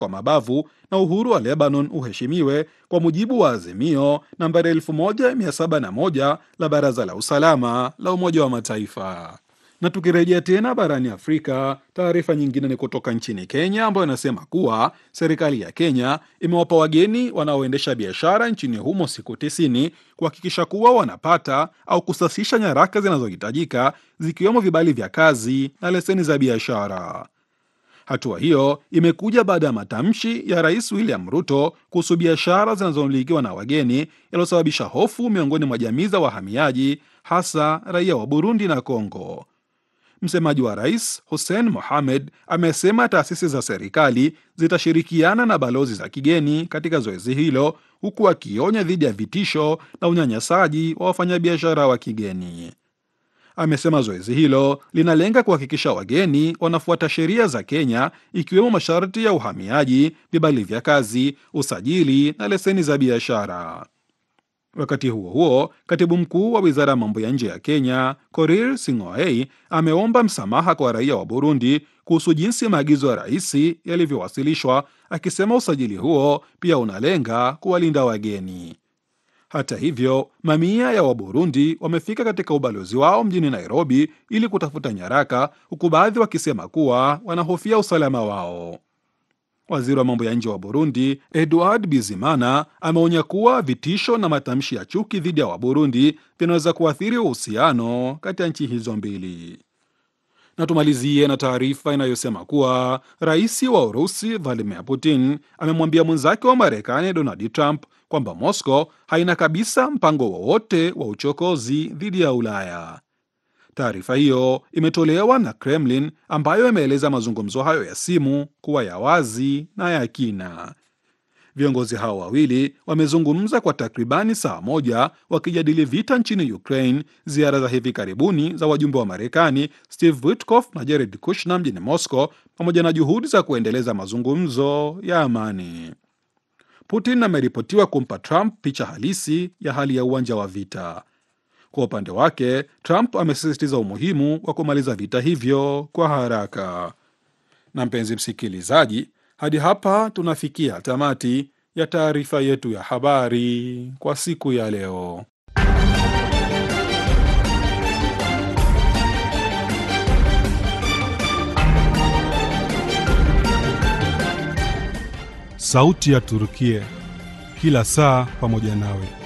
kwa mabavu na uhuru wa Lebanon uheshimiwe kwa mujibu wa azimio nambari 1701 la Baraza la Usalama la Umoja wa Mataifa. Na tukirejea tena barani Afrika, taarifa nyingine ni kutoka nchini Kenya ambayo inasema kuwa serikali ya Kenya imewapa wageni wanaoendesha biashara nchini humo siku tisini kuhakikisha kuwa wanapata au kusasisha nyaraka zinazohitajika zikiwemo vibali vya kazi na leseni za biashara. Hatua hiyo imekuja baada ya matamshi ya Rais William Ruto kuhusu biashara zinazomilikiwa na wageni yaliyosababisha hofu miongoni mwa jamii za wahamiaji, hasa raia wa Burundi na Kongo. Msemaji wa rais Hussein Mohamed amesema taasisi za serikali zitashirikiana na balozi za kigeni katika zoezi hilo, huku akionya dhidi ya vitisho na unyanyasaji wa wafanyabiashara wa kigeni. Amesema zoezi hilo linalenga kuhakikisha wageni wanafuata sheria za Kenya, ikiwemo masharti ya uhamiaji, vibali vya kazi, usajili na leseni za biashara. Wakati huo huo, katibu mkuu wa wizara ya mambo ya nje ya Kenya Korir Sing'oei ameomba msamaha kwa raia wa Burundi kuhusu jinsi maagizo ya rais yalivyowasilishwa, akisema usajili huo pia unalenga kuwalinda wageni. Hata hivyo, mamia ya Waburundi wamefika katika ubalozi wao mjini Nairobi ili kutafuta nyaraka, huku baadhi wakisema kuwa wanahofia usalama wao. Waziri wa mambo ya nje wa Burundi Edward Bizimana ameonya kuwa vitisho na matamshi ya chuki dhidi ya Waburundi vinaweza kuathiri uhusiano kati ya nchi hizo mbili. Na tumalizie na taarifa inayosema kuwa rais wa Urusi Vladimir Putin amemwambia mwenzake wa Marekani Donald Trump kwamba Moscow haina kabisa mpango wowote wa uchokozi dhidi ya Ulaya. Taarifa hiyo imetolewa na Kremlin ambayo imeeleza mazungumzo hayo ya simu kuwa ya wazi na ya kina. Viongozi hao wawili wamezungumza kwa takribani saa moja wakijadili vita nchini Ukraine, ziara za hivi karibuni za wajumbe wa Marekani Steve Witkoff na Jared Kushner mjini Moscow, pamoja na juhudi za kuendeleza mazungumzo ya amani. Putin ameripotiwa kumpa Trump picha halisi ya hali ya uwanja wa vita. Kwa upande wake, Trump amesisitiza umuhimu wa kumaliza vita hivyo kwa haraka. Na mpenzi msikilizaji, hadi hapa tunafikia tamati ya taarifa yetu ya habari kwa siku ya leo. Sauti ya Turukia, kila saa pamoja nawe.